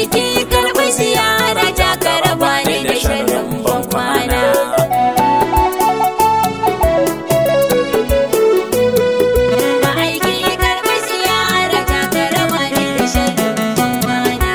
ma'aiki karɓi ziyara ta karaba ne da sharrin ban kwana ma'aiki karɓi ziyara ta karaba ne da sharrin ban kwana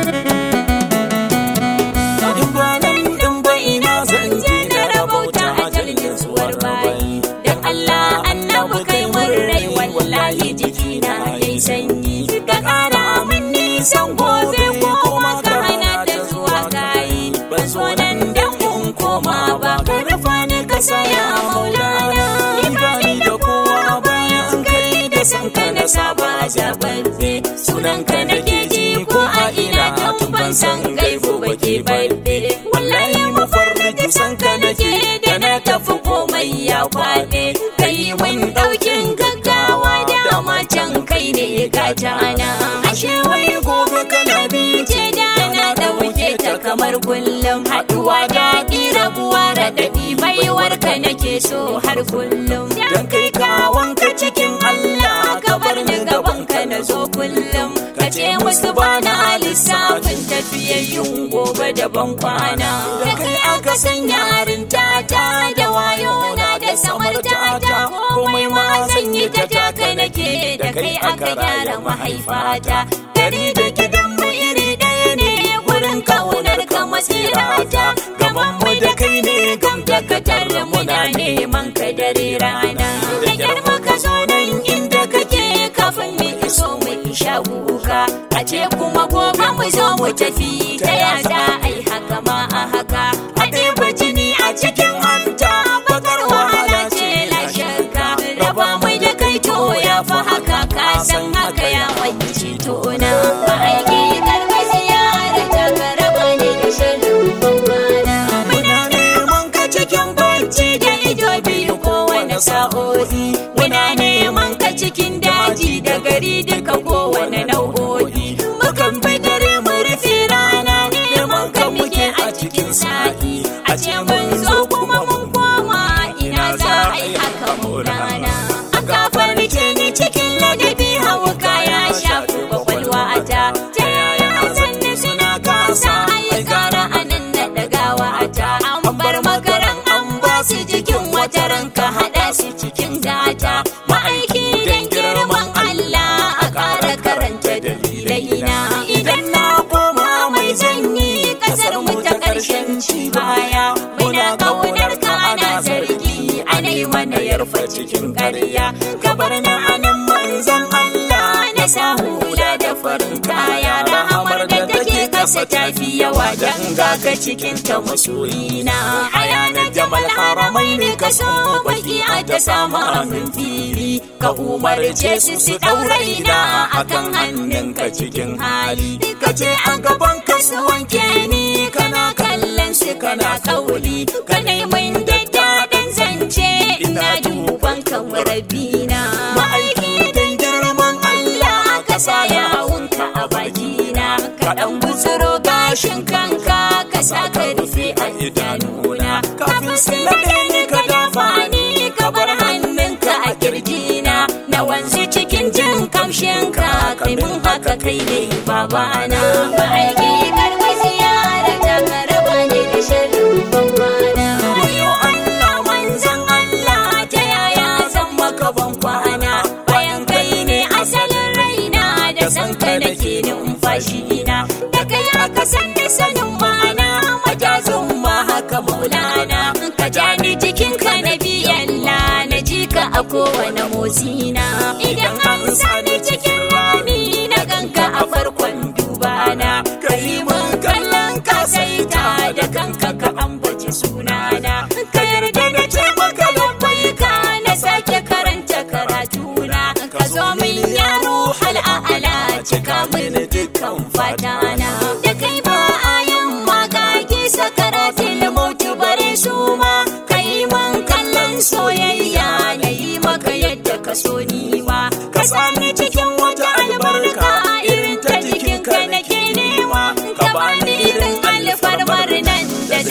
in ba nan in ba ina zan je na rabauta a jirgin suwar bayi Dan Allah annabi kai mun rai wallahi jikina yayi sanyi ka ƙara min nisan gobe ko kuma ka hana da zuwa gayi ban so nan dan kun koma ba ka rufa ni ka saya maulana in ba ni da kowa bayan kai da san ka na saba jabarde sunan ka nake ji ko a ina tun ban san gaibu ba ke barde wallahi mafarki san ka nake da na tafi komai ya kwaɗe kai mun ɗaukin gaggawa dama can kai ne gatana ashe wai gobe kana ce da na ɗauke ta kamar kullum haɗuwa daɗi rabuwa raɗaɗi baiwar ka nake so har kullum dan kai kawanka cikin Allah ka bar ni gaban ka na zo kullum ka ce musu bana lissafin tafiyayyun gobe da ban kwana da kai aka san yarin tata da wayo na da samar tata komai ma zan yi ta taka nake da kai aka gyara mahaifata dari da gidan mu iri ɗaya ne gurin kaunar ka masirata gaban mu da kai ne gam da katar muna neman ka dare rana da girma ka zo nan inda kake kafin mu iso mu sha guga a ce kuma gobe mu zo mu tafi ta ya za a yi haka ma a haka a ɗeba jini a cikin hanta bakar wahala ce la shakka raba mai da kai to ya fi haka ka san haka ya wani tona ba aiki karɓi ziyara ta ka raba ne da shirin bambana muna neman ka cikin bacci da ido biyu kowane sa'o'i muna neman ka cikin daji da gari duka kowane nau'o'i mukan bi dare mu rufe rana neman ka muke a cikin sa'i a ce mun zo kuma mun koma ina za a yi haka maulana a kafar ni cikin ladabi hauka ya shafi kwakwalwa ta ta yaya zan suna kasa ai gara anan na dagawa ta an bar makaran an ba su jikin wata ranka haɗa su cikin gata ma'aiki don girman Allah a ƙara karanta dalilai na idan na koma mai zanyi ƙasar mu ta ƙarshen ci baya muna ƙaunar ka ana zargi ana yi mana yarfa cikin ƙarya gabar na anan manzan Allah na sa hula da farin kaya rahamar da take kasa tafi yawa dan ga ka cikin ta masoyina a yanar jamal haramai ne ka so baki a ta sama min fili ka umarce su su ɗauraina akan hannunka cikin hali ka ce a gaban ka su wanke ni kana kallon su kana kauli ka neman daddaɗin zance ina duban kan rabina ma'aiki don girman Allah ka sa yawunka a bakina ka ɗan gutsuro gashin kanka ka sa ka rufe a idanuna kafin su naɗe ni ka dafa ni ka bar hannunka a kirjina na wanzu cikin jin kamshinka kai mun haka kai ne babana ma'aiki karɓi ziyara ta ka raba ni da shirin bambana wayo Allah manzan Allah ta yaya zan maka ban kwana bayan kai ne asalin raina da san ka nake numfashi na da kai aka san da sanin ma'ana majazin ma haka maulana ka ja ni jikin ka na biyalla na ji ka a kowane motsina idan an sani cikin rami na ganka a farkon dubana ka yi mun kallon ka saita da kanka ka ambaci sunana ka yarda da ce maka labbai ka na sake karanta karatuna ka zo min yaro hal'a'ala cika mini dukkan fatana da kai ba a yin magagi sakaratin mautu bare su ma ka yi man kallon soyayya na yi maka yadda ka so ni ma ka sani cikin wata albarka irin ta jikin ka nake nema ka bani irin alfarmar nan da zan iya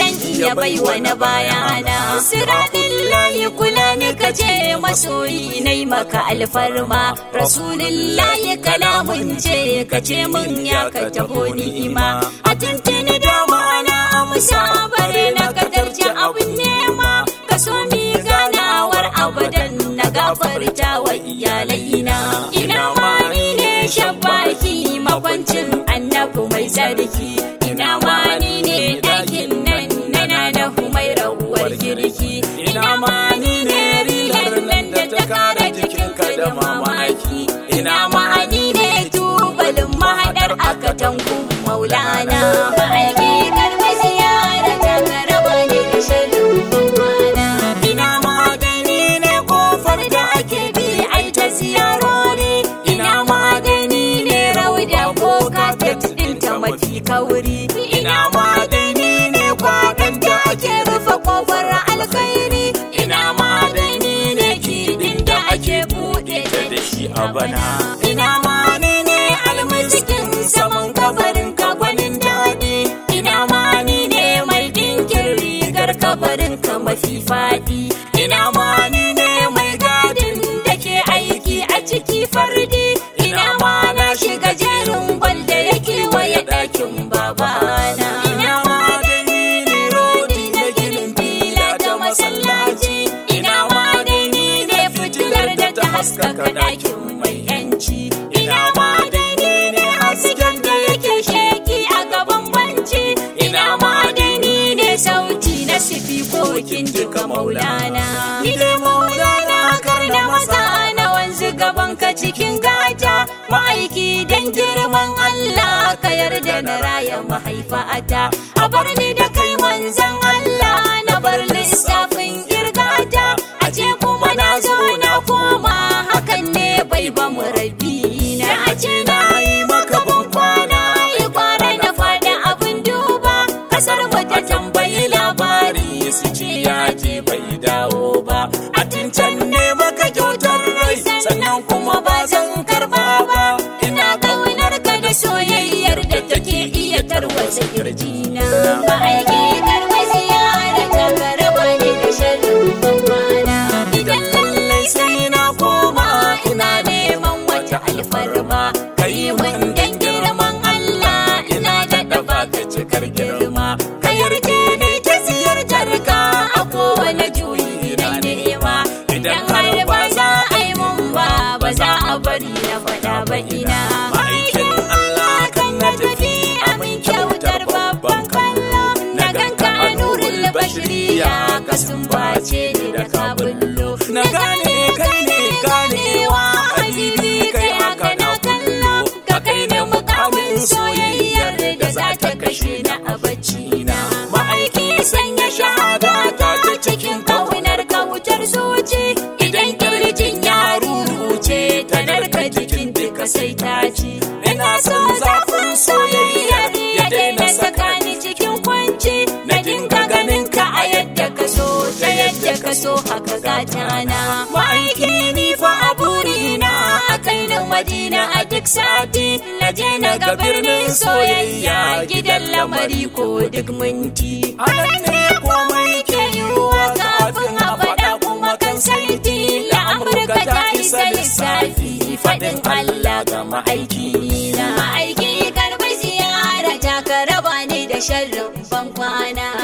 ya bai wani bayana siratin layi kula ni ka ce masoyi nai maka alfarma rasulillahi kalamun ce ka ce mun ya ka taho ni'ima a tuntuni dama na amsa bare na kadarci abin nema ka so mi ganawar abadan na gafarta wa iyalaina ina ma ni ne shabbaki makwancin annabi mai sarki ina ma ni ne ɗakin nan nana da humai rawar girki ina ma ni ne rilar nan da ta kara jikinka da mamaki ina ma ni ne tubalin mahaɗar aka tanku maulana ma'aiki karɓi ziyara ta karaba ne da shirin bambana ina ma gani ne kofar da ake bi ai ta ziyarori ina ma gani ne rauda ko kafet ɗinta mafi kauri ina ma gani ne kwaɗon da ake rufe kofar alkhairi ina ma gani ne kidin da ake buɗe ta da shi a bana ina ma ni ne almasikin saman kabarin ka gwanin daɗi ina ma ni ne mai ɗinkin rigar kabarin ka mafi faɗi ina ma ni ne mai gadin da ke aiki a ciki fardi ina ma na shiga jerin gwal da yake waye ɗakin babana ina ma da ni ne rodi na ginin fila ta masallaci ina ma da ni ne fitilar da ta haskaka ɗakin mai yanci ina ma da ni ne hasken da yake sheki a gaban banci ina ma da ni ne sauti na sifikokin duka maulana ni dai maulana kar na maza na wanzu gaban ka cikin gata ma'aiki dan girman Allah ka yarda na raya mahaifata a bar ni da kai manzan Allah na bar lissafin girgata a ce kuma na zo na koma hakan ne bai ba mu rabi na a ce na yi maka ban kwana yi kwana na fada abin duba kasar mu ta tambayi labari su ce ya je bai dawo ba a can ne maka kyautar rai sannan kuma ba zan karba ba ina kaunar ka da soyayyar da take iya tarwatsa kirjina ba aiki karba ziyara ta karaba ne da sharrin bambana idan lallai sai na koma ina neman wata alfarma kai mun dan girman Allah ina da baka cikar girma ka yarje ne ta ziyartar ka a kowane juyi na nema idan har ba za a yi mun ba ba za a bari na faɗa ba ina ma'aikin Allah kan na tafi amin kyautar babban kallo na ganka a nurin bashiriya ka sumbace ni da kabullo na gane kai ne ganewa habibi kai haka na kallo ka kai ne mukamin soyayyar da za ta kashe na a bacci na ma'aiki sanya shahada ta ta cikin kaunar kautar zuci idan kirjin ya ruruce ta narka jikin duka sai ta ci ina son zafin soyayyar ya daina sakani cikin kwanci na dinga ganin ka a yadda ka so ta yadda ka so haka gata na ma'aiki ni fa a burina a kai na madina a duk sati na je na ga birnin soyayya gidan lamari ko duk minti anan ne komai ke yiwuwa kafin a faɗa kuma kan saiti la amurka ta isa lissafi faɗin allah ga ma'aiki na ma'aiki karɓi ziyara ta ka raba ni da sharrin ban kwana